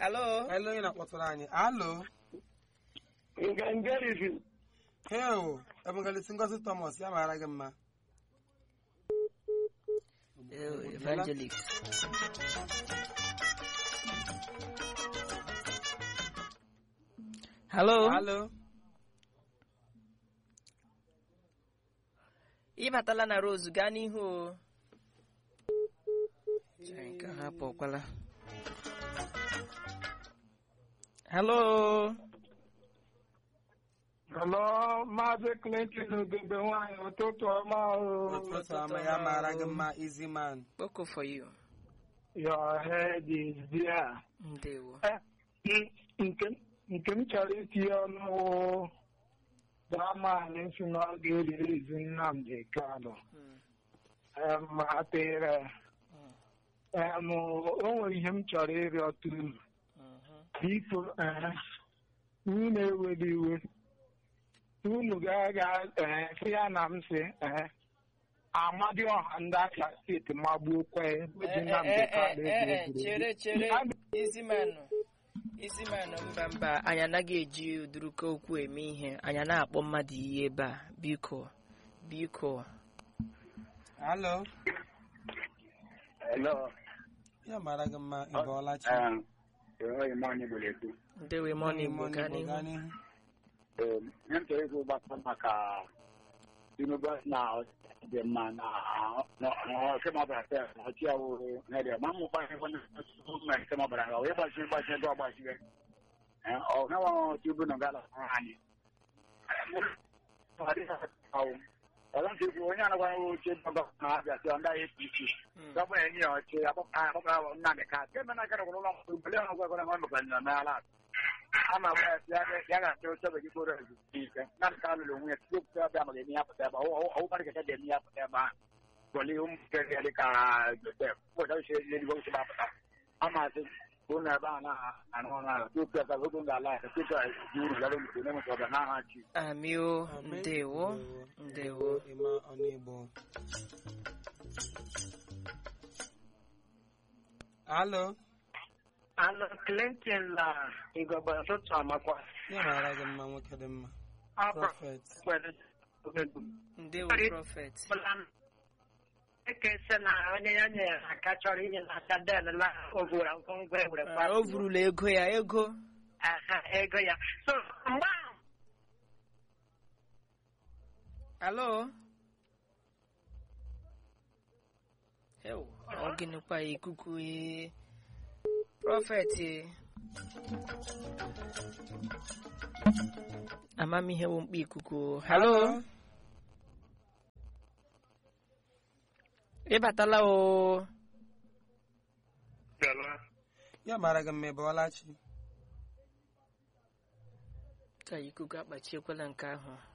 Hello? Hello, onye na-akpọtụrụ anyị. Alo. Ngangarizi. Heo, Evangelist Ngozi Thomas, ya mara gị mma. Eh, Evangelist. Hello? Alo. Ị batala na Rose gaa n'ihu o. Chere nke ha apụkwala. Hello? Hello, Maazị Clinton Ugebe nwanyị ụtụtụ ọma o. Ụtụtụ ọma, ya mara gị mma, easy man. Kpoko for you. Your head is there. Ndewo. Eh, n- nke nke m chọrọ itinye ọnụ wụ Dramani si na ọ ga-eriri izu Nnamdi Kanu. Mm. Em, atịrị. Mm. Em, o nwere ihe m chọrọ ịrịọ unu. Mhm. biko eh, unu na-eweli iwe unu ga-aga eh, sị ya na m sị eh, amadi ọha ndị aka steeti magbuokwa ya ebe dị Eh, na eh, eh, mbekala eh, eh, egwu chere chere egwuregwu. isi manụ isi manụ mba mba anyị anaghị eji ụdịrịka okwu eme ihe anyị na-akpọ mmadụ ihe ebe a biko biko Alo. Hello. Ya mara gị mma, ị bọọla chi. Um, enweghị m onye gbere ekwu. ndewe mọni igbo Money gaa Igbo, n'ihu gaa n'ihu. Um, ihe m chọrọ ikwu gbasara maka Tinubu na dị mma na kemọbara tel na ọchị ya wụrụ n'ede ma mmụ gbanye onye gọọmenti kemọbara ga wee gbachi gbachi ego ọgbachire ọ nawa Tinubu na gala anyị ọzọ nke ikwu onye anagwanye oche gọvanọ na-abịa sị ndị APC Mm. gọvanọ enyi ya ọchị akpọkọrọ Nnamdị Kanu kemgbe na gara ụlọ mkpọrọ mgbe ọ gwagwara ha mekwa nyo n'ala ama gwa ya sị ya ga-achọ oche obodo ikporo ezumike Nnamdị Kanu lụrụ nwunye tupu okwute ọbịa maka eme ya pụta ebe ọwụmarị kacha ga-eme ya pụta ebe ahụ gọli ụmụntakịrị ya dịka Josef ụbọchị ọchịchị eluigwe oche gbapụta amasị ụlọ ebe a na-arụ ọrụ ahụ tupu ya gago oge ala ya tupu ya ji uru gara mfe na-enweta ọbịa n'aha chi amio Amen. ndewo ndewo Ịma ọnụ Igbo. Alo. Anụ Clinton na Igbo ụtụtụ amakwa Ya mara gị mma, nwoke dị mma. akwa Prophet. kwere ogego. ndewo prọfet ekese na onye ya nyere aka chọrọ inye n'aka den na ovura ngwongwo ewere Ah, o vurula ego ya ego aha ego ya so mgbe ahụ alo Ew, ọ gịnịkwa ya ikuku ee. prọfet ee. amamihe bụ mkpa ikuku halo ịbatala o Ya mara gị mma, ị bọọla chi. ka ikuku akpachiekwala nke ahụ